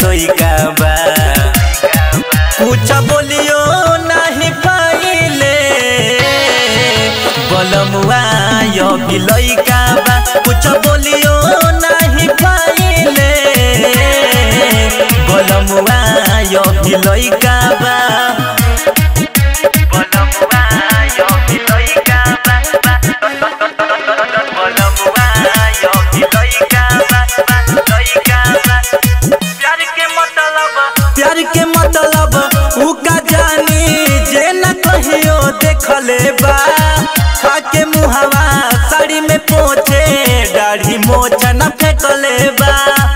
लइका बा कुछ बोलियो नहीं पाइले बलमुआ यो भी लइका बा कुछ बोलियो नहीं पाइले बलमुआ यो भी लइका बा बलमुआ यो भी लइका बा बलमुआ यो भी लइका बा लइका बा प्यार के मतलब प्यार के मतलब उ का जानी जे न कहियो देखले बा खाके मुहावा साड़ी में पोछे दाढ़ी मोछ न फेंकले बा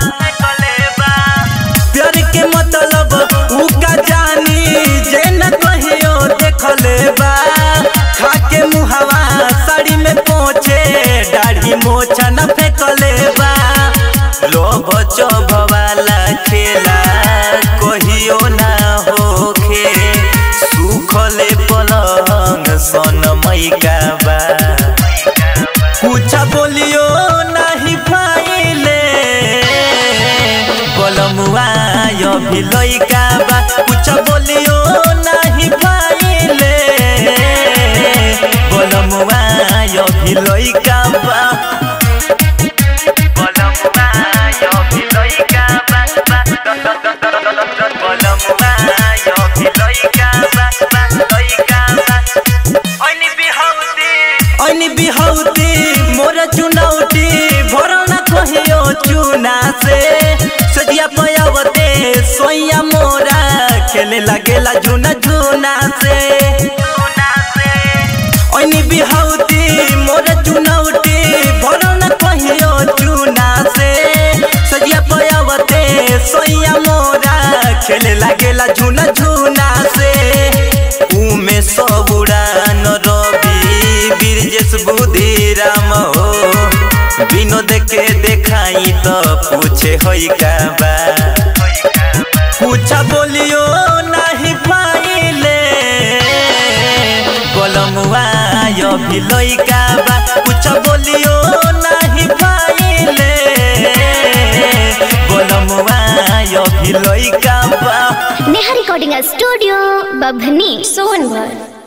प्यार के मतलब उ का जानी जे न कहियो देखले बा खाके मुहावा साड़ी में पोछे दाढ़ी मोछ न फेंकले बा लोभ चोभ वाला खेला कहियो ना होखे सुखले पलंग सन मैका बा कुछ बोलियो नहीं पाइले बलमुआ यो भी लइका बा कुछ बोलियो नहीं पाइले बलमुआ यो भी लइका बा बलमुआ यो भी लइका बा बलमुआ यो भी लइका बा लइका बा ओइनी बिहौती ओइनी बिहौती मोर चुनौती भरल न कहियो चुना से सजिया पयावते सोइया मोरा खेले लगेला झुना झुना से ओइनी बिहौती मोर चुनौती भरल न कहियो चुना से सजिया पयावते सोइया मोरा खेले लगेला झुना झुना से उमे सब उड़ान रवि बीरजेश बुद्धि राम हो विनोद के देखाई तो पूछे होई का बा कुछ बोलियो नहीं पाइले बलमुआ यो भी लइका बा कुछ बोलियो नहीं पाइले बलमुआ यो भी लइका बा नेहा रिकॉर्डिंग स्टूडियो बभनी सोनभर